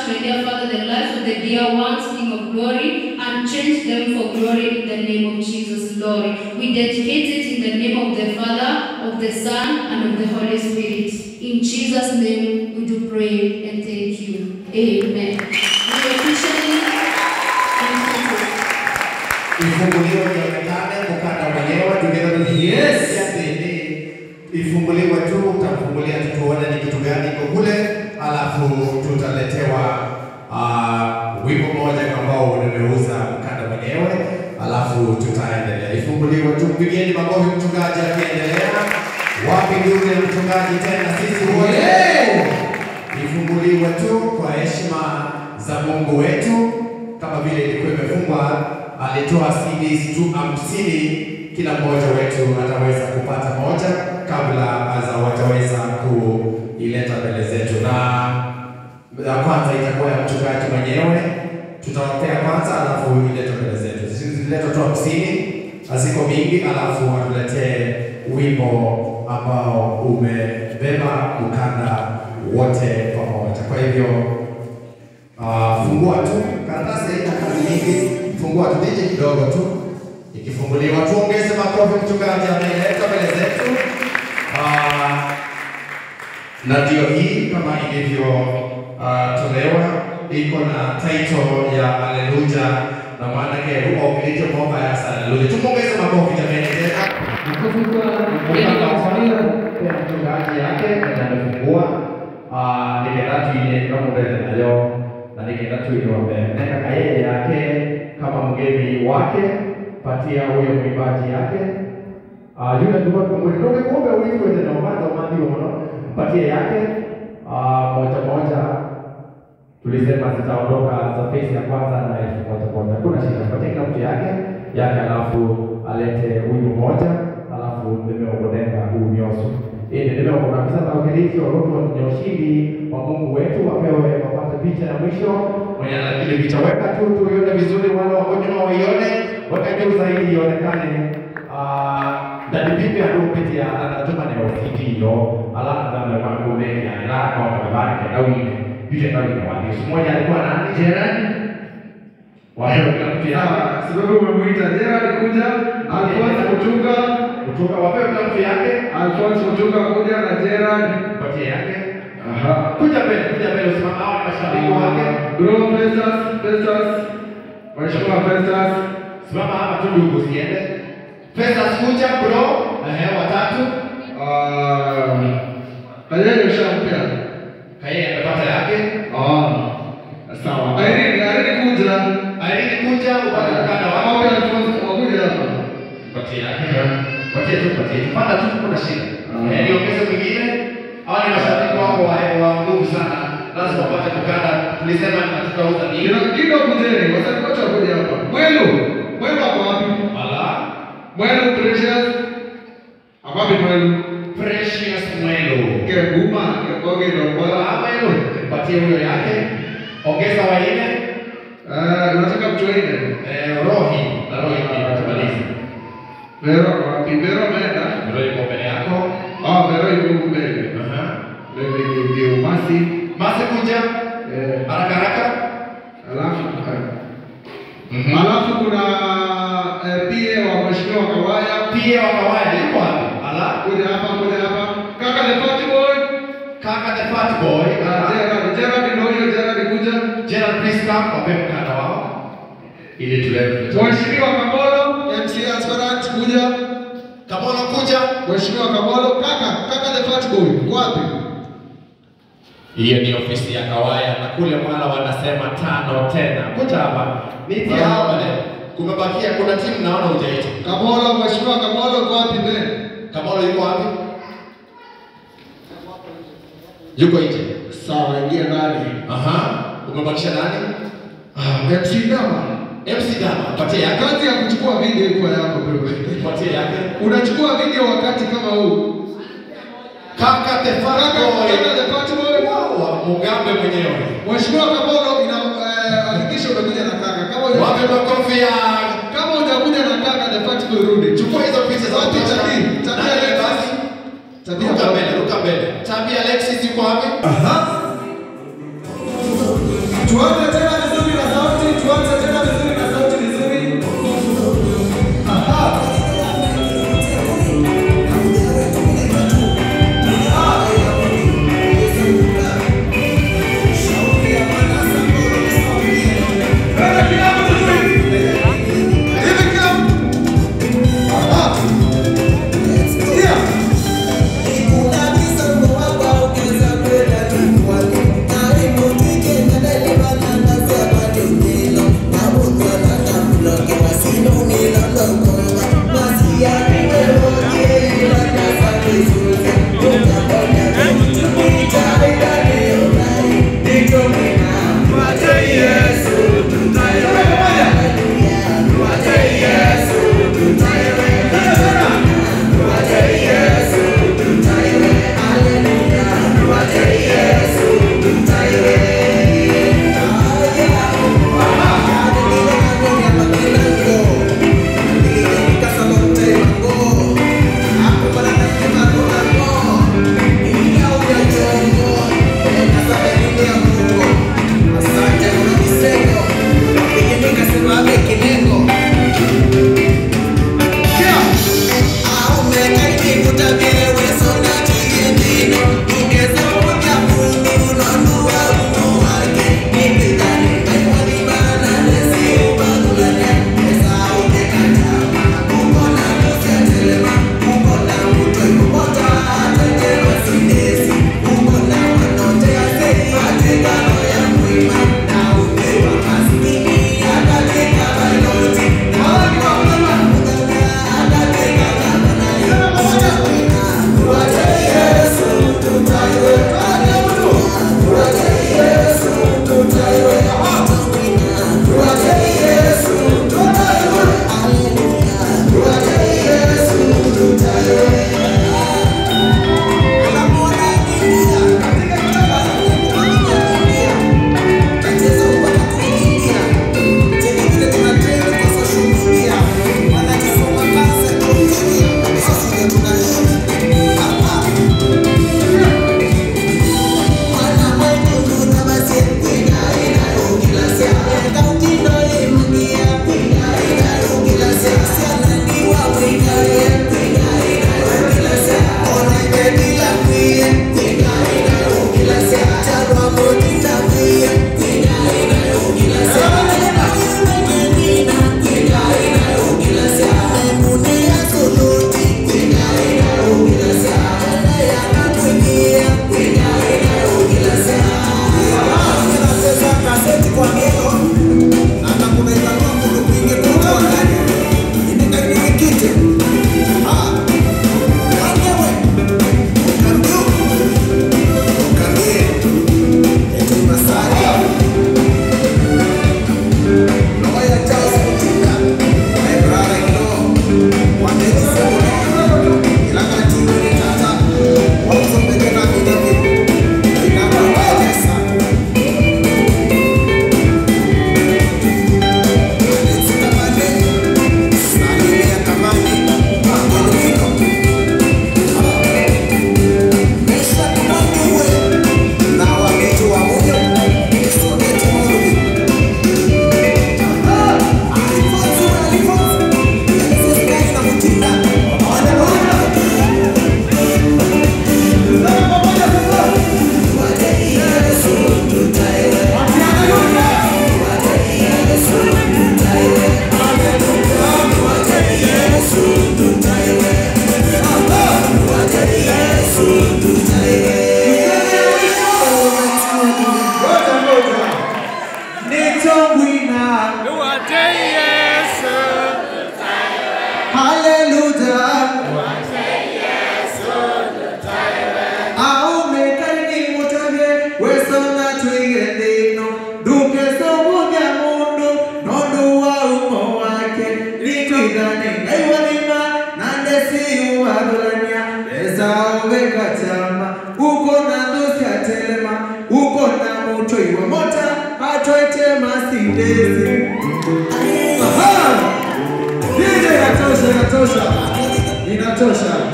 touch, my dear Father, the lives of the dear ones, King of glory, and change them for glory in the name of Jesus, Lord. We dedicate it in the name of the Father, of the Son, and of the Holy Spirit. In Jesus' name, we do pray and thank you. Amen. We officially thank you. ifunguliwe ionekane mkanda mwenyewe together with him. Yes. Yaani, ifunguliwe tu utafungulia tu tuone ni kitu gani iko kule alafu tutaletewa uh, wimbo moja ambao nimeuza mkanda mwenyewe alafu tutaendelea ifunguliwe tu mpigieni makofi mchungaji akiendelea wapi ndugu ya mchungaji tena sisi wote ifunguliwe tu kwa heshima za Mungu wetu, kama vile ilikuwa imefungwa. Alitoa CDs tu hamsini, kila mmoja wetu ataweza kupata moja kabla aza wataweza kuileta mbele zetu, na ya kwanza itakuwa ya mchungaji mwenyewe, tutawapea kwanza, alafu iletwe mbele zetu. Ziletwe tu hamsini, haziko mingi, alafu atuletee wimbo ambao umebeba ukanda wote pamoja. Kwa hivyo uh, fungua tu karatasi, haina kazi nyingi, fungua tu DJ kidogo tu, ikifunguliwa tuongeze makofi. Mchungaji ameleta mbele zetu uh, na ndio hii kama ilivyo uh, tolewa iko na title ya Haleluya na maana yake uogilite mwomba ya haleluya. Tumuongeze makofi jamani tena. Pia mchungaji yake na amefungua Ah, nikaenda tu ile kama mbele nayo na nikaenda tu ile mbele nenda na yeye yake kama mgeni wake patia huyo mwimbaji yake Ah, yule tulikuwa tumwambia ndio kumbe uitwe tena mwanzo mwanzo mwana patie yake Ah, moja moja tulisema zitaondoka za phase ya kwanza na elfu moja moja. Kuna shida, patie kila mtu yake yake, alafu alete huyu moja, alafu nimeogodenga huu nyoso ili nimeogona kabisa na ukiliki watoto ni ushindi wa Mungu wetu, wapewe wapate picha ya mwisho mwenye lakini picha weka tu tuione vizuri, wale wako nyuma waione, weka juu zaidi ionekane. Ah, ndani vipi adopitia anatuma ni ofiti hiyo ala ndani wa kumenya ila kwa kabari kwa dawini yule ndio ni wadi mmoja alikuwa nani Gerard wao kila mtu yake sababu umemuita Gerard kuja, Alphonse kutunga, kutoka wapewe kila mtu yake Alphonse kutunga kuja na Gerard. patie yake Aha. kuja mbele kuja mbele usimama hao ni mashabiki wake Bro Festus, Festus. Mheshimiwa Festus. simama hapa tu ndugu usiende pesa kuja bro ehe watatu Ah, Kayeni ushampea. kaye amepata yake Ah. Sawa. Irene, Irene kuja. Irene kuja upate mkanda wako Wapi Alphonse wakuja hapa? patie yake patie tu patie tu panda tu kuna shida Ah. eh niongeze mwingine hawa ni mashabiki wako wa wa nguvu sana lazima wapate mkanda tulisema tutauza nini Kila kido kujeni, wasanii wote wakuja hapa. Mwelu, Mwelu ako wapi? ala Mwelu Precious. Ako wapi Mwelu? precious mwelo Keguma, Kekoge ndio kwa. Wala mwelo patie huyo yake ongeza waine Eh, unataka mtu aine? eh rohi na rohi pia tumalize Vero ako wapi? Vero ameenda. rohi kwa mbele yako Ah, Vero yuko mbele. aha Mbele ni ndio Masi. masi kuja Eh, haraka haraka alafu mhm alafu kuna eh, PA wa Mheshimiwa Kawaya. pia wa kawaida yuko wapi ala Kuja hapa, kuja hapa. Kaka the fat boy. kaka the fat boy Ah, aha. Gerard, Gerard ndio huyo Gerard kuja. Gerald please come wape mkanda wao ili tulete Mheshimiwa Kabolo, MC Aspirant kuja. Kamono kuja Mheshimiwa Kabolo, kaka, kaka the fat boy, uko wapi? hiyo ni ofisi ya Kawaya na kule Mwala wanasema tano tena kuja hapa niti hapa leo kumebakia kuna timu naona hujaita Kabolo, Mheshimiwa Kabolo, uko wapi mbele? Kamolo yuko wapi yuko nje Sawa, ingia ndani. aha umebakisha nani Ah, MC Dama. MC Dama patie yake Kazi ya kuchukua video iko yako bro. patie yake Unachukua video wakati kama huu. kaka the fat Kaka, boy kaka the fat boy. wow Mugambe mwenyewe Mheshimiwa Kabolo, ina eh, hakikisha umekuja na kaka. Kama huja- wape makofi ya kama hujakuja na kaka the fat boy rudi. chukua hizo picha za Wapi picha tabia? Tabia Nani Alexis. basi? Tabia Ruka mbele, ruka mbele. Tabia Alexis yuko wapi? testing, testing. Aha! DJ inatosha, inatosha. Inatosha.